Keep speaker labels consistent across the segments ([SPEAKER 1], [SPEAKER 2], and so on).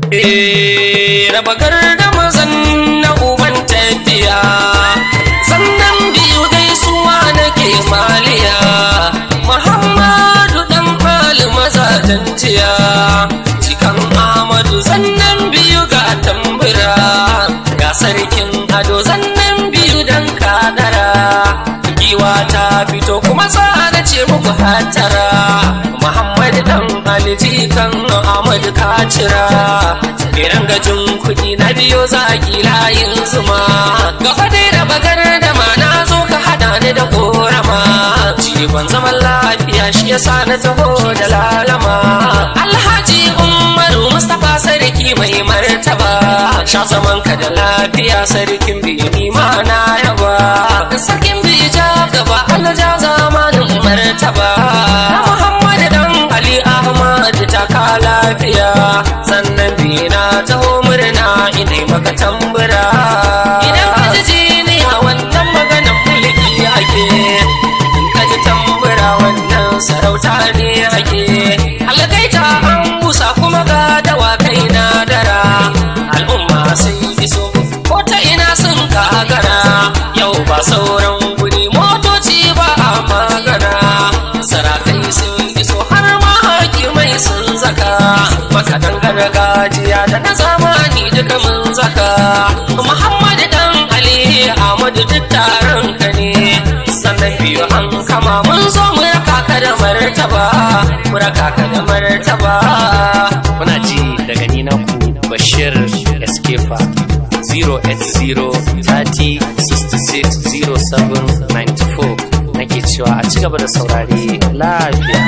[SPEAKER 1] Eh, raba gardama zan na uban tafiya sannan biyu gaisuwa nake maliya muhammadu dan fali mazajen jiya cikan amadu sannan biyu ga tambura ga sarkin ado sannan biyu dan kadara giwa ta fito kuma tsada ce muku hatara muhammad dan aliji kan ahmad kacira kiran gajin kuɗi na biyo zaki layin zuma gaba dai da bagar da ma na zo ka hada ni da korama ban zaman lafiya shi yasa na taho da lalama alhaji umaru mustapha sarki mai martaba sha zaman ka da lafiya sarkin biyu ni ma na yaba sarkin biyu ja gaba alja zamanin martaba na muhammad dan ali ahmad ta ka lafiya sannan biyu na taho murna ina maka tambura idan ka ji jiniya wannan maganan mulki ake ka ji tambura wannan sarauta ne ake algaita an busa kuma ga dawakai na dara al'umma sai iso ko ta ina sun kagara yau ba sauran guri motoci ba a magana sarakai sun iso har ma hakimai sun zaka makadan gargajiya da na zamani duka mun zaka muhammad dan ali ahmadu duk taron ka ne sannan biyu an kama mun zo mu raka ka da martaba mu raka ka da martaba
[SPEAKER 2] Muna ji daga ni na ku Bashir Eskefa 080-30-66-07-94 nake cewa a ci gaba da saurare lafiya.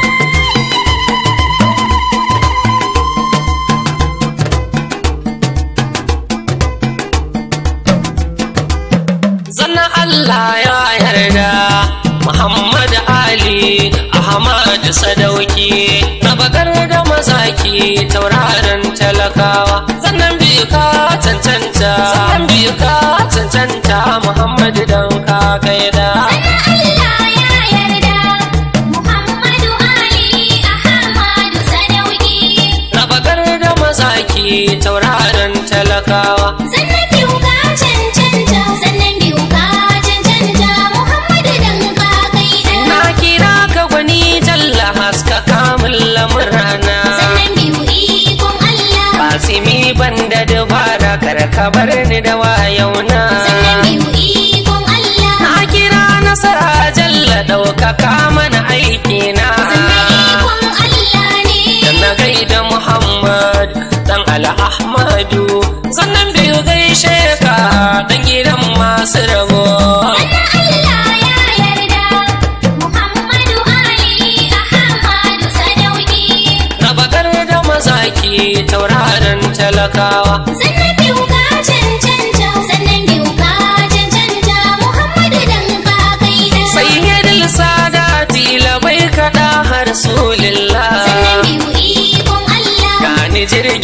[SPEAKER 1] zanna Allah ya yarda Muhammad Ali Ahmad Sadauki Rabagar da mazaki tauraron talakawa sannan biyu ka cancanta sannan biyu ka cancanta Muhammad dan ka kaida
[SPEAKER 3] Allah ya yarda Muhammadu Ali Ahmadu Sadauki
[SPEAKER 1] Rabagar da mazaki tauraron talakawa
[SPEAKER 3] sannan biyu ka cancanta sannan biyu ka cancanta Muhammadu dan ka kaida
[SPEAKER 1] na kira ka gwani jalla haska kamun lamurana
[SPEAKER 3] sannan biyu ikon Allah
[SPEAKER 1] Kasimi banda dubara kar ka bar ni da wayauna
[SPEAKER 3] sannan biyu ikon Allah
[SPEAKER 1] Na kira nasara jalla ɗaukaka mana aikina
[SPEAKER 3] sannan ikon Allah ne
[SPEAKER 1] Da na gaida Muhammad dan Ala Ahmadu Sannan biyu gaishe ka dan gidan masu rabo
[SPEAKER 3] Allah ya yarda Muhammadu Ali Ahmadu Sadauki
[SPEAKER 1] Rabagar da mazaki tauraron talakawa
[SPEAKER 3] sannan biyu ka cancanta sannan biyu ka cancanta Muhammadu dan ka kaida
[SPEAKER 1] Sayyidul Sadati labai kaɗa har Rasulillah
[SPEAKER 3] sannan biyu ikon Allah
[SPEAKER 1] Gani jirgin